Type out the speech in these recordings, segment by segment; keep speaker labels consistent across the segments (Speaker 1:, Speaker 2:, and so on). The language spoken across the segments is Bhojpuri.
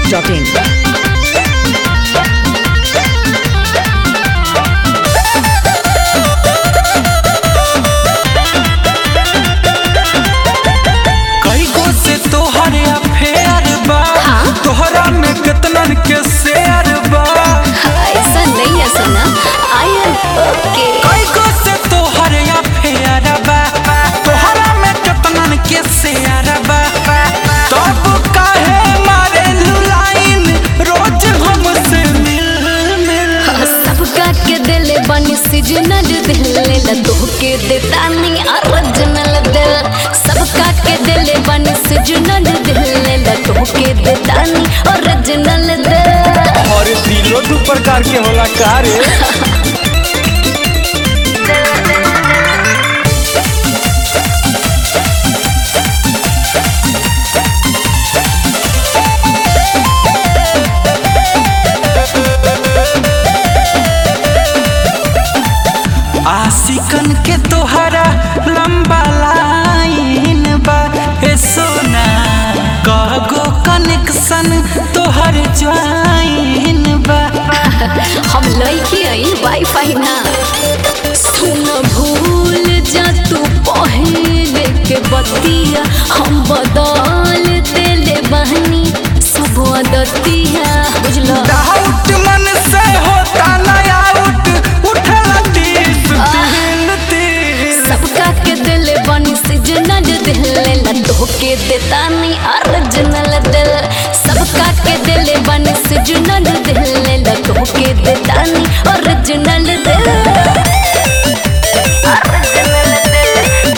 Speaker 1: masti.in.
Speaker 2: कई गो से तोहर अफेयर बा
Speaker 3: हाँ?
Speaker 2: तोहरा में केतनन के शेयर बा
Speaker 3: ऐसा नहीं है सुना आई एम ओके
Speaker 2: कई गो से तोहर अफेयर बा तोहरा में केतनन के शेयर बा तब काहे मारे लाइन रोज हमसे मिल मिल
Speaker 3: सबका के दिल बनी सीजनल दिल ला तोहके देता नहीं ओरिजिनल दिल सबका के दिल बनी सीजनल दिल ला तोहके देता नहीं ओरिजिनल दिल
Speaker 2: और दिलो दू प्रकार के होला का रे आशिकन के तोहरा लंबा लाइन बा ए सोना कगो कनेक्शन तोहर ज्वाइन बा
Speaker 3: हम लइकी आई वाईफाई ना सुन भूल जा तू पहले के बतिया हम बदल देले बहनी सब दतिया बुझलो
Speaker 2: डाउट मन से होता ना आउट उठला तीस दिल तीस
Speaker 3: सबका के दिल बनी सीजनल दिल ला तोहके देता नहीं ओरिजिनल दिल सबका के दिल बनी सीजनल दिल ला तोहके देता नहीं ओरिजिनल दिल ओरिजिनल दिल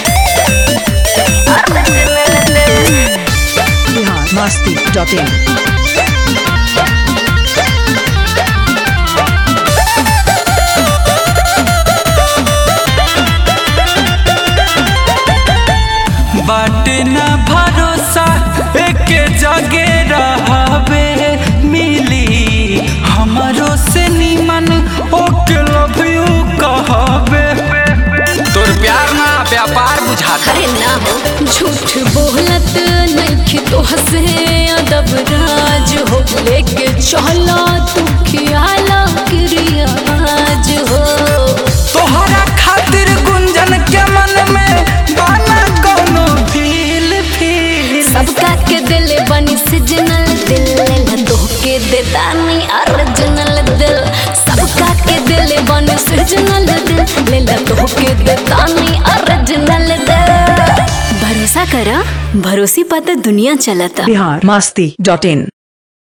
Speaker 3: ओरिजिनल दिल
Speaker 1: Bihar masti.in.
Speaker 2: बाटे ना भरोसा एक जगे रहबे मिली हमरो से निमन ओके लव यू कहबे तोर प्यार ना व्यापार बुझाता
Speaker 3: अरे ना हो झूठ बोलत नहीं तो हसे अदब राज हो लेके चला तू खियाला क्रियाज हो
Speaker 2: तोहरा खातिर गुंजन के मन में बाना कोनो फील फील
Speaker 3: सबका के दिल बनी सिजनल दिल ला तोहके देता नहीं ओरिजिनल दिल सबका के दिल बनी सिजनल दिल ला तोहके देता नहीं ओरिजिनल दिल भरोसा करा भरोसी पाता दुनिया चलता
Speaker 1: Bihar masti.in.